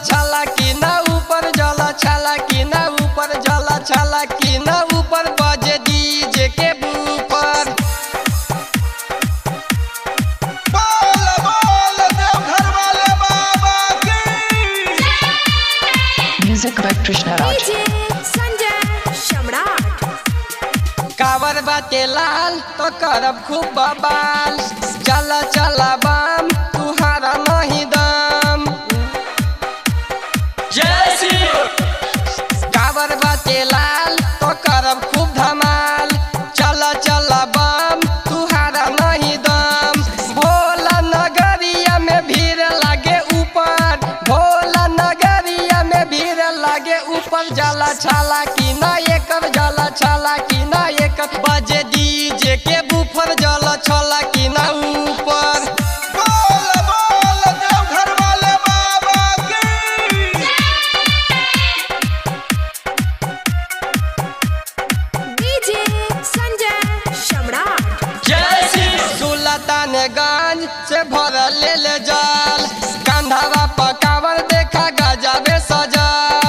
छाला कि ना ऊपर जला छाला कि ना ऊपर जला छाला कि ना ऊपर बजे डीजे के ऊपर बोल बोल देवघर वाले बाबा की Music by Krishna Raj. DJ Sanjay Shamrat. कावर बाटे लाल तो करब खूब बबाल चला चला बम तुहारा नहीं दम कावर बाटे लाल तो करब खूब धमाल चला चला बम तुहारा नहीं दम भोला नगरिया में भीड़ लागे ऊपर भोला नगरिया में भीड़ लागे ऊपर जाला छाला कि ना एकर जाला छाला कि ना एकर बजे डीजे के बुफर जाला छाला कि ना ऊपर बोल बोल देवघर वाले बाबा की DJ Sanjay Shamrat. सुल्तानगंज से भरल ले जल कंधवा पकावर देखा गजबे सजल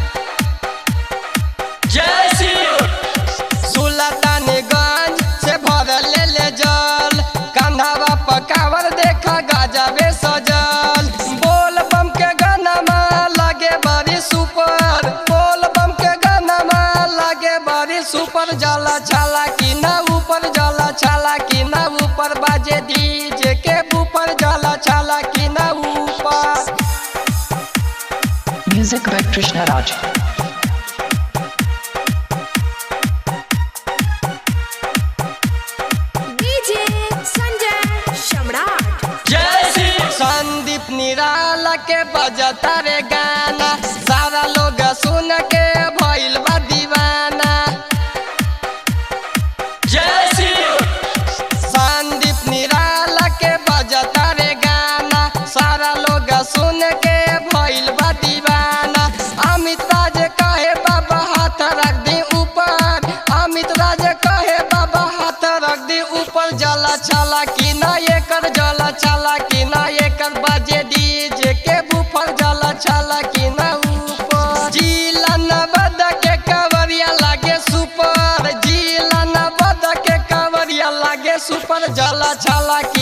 सुल्तानगंज से भरल ले जल कंधवा पकावर देखा गजबे सजल बोल बम के गाना लगे बड़ी सुपर बोल बम के गाना लगे बड़ी सुपर जला छाला कि ना ऊपर जला छाला कि ना ऊपर बाजे डीजे के ऊपर जला छाला कि ना ऊपर Music by Krishna Raj. DJ Sanjay Shamrat. Sandeep निराला के बजता रे गाना सारा लोग सुन के भइल बा दीवाना संदीप निराला के बजता रे गाना सारा लोग सुन के भइल बा दीवाना अमित राज कहे बाबा हाथ रख दी ऊपर अमित राज कहे बाबा हाथ रख दी ऊपर जला छाला कि ना एकर जला छाला कि ना एकर बाजे डीजे के बुफर जला छाला कि ना ऊपर जिला नवद के कवरिया लागे सुपर जिला नवद के कवरिया लागे सुपर जला छाला कि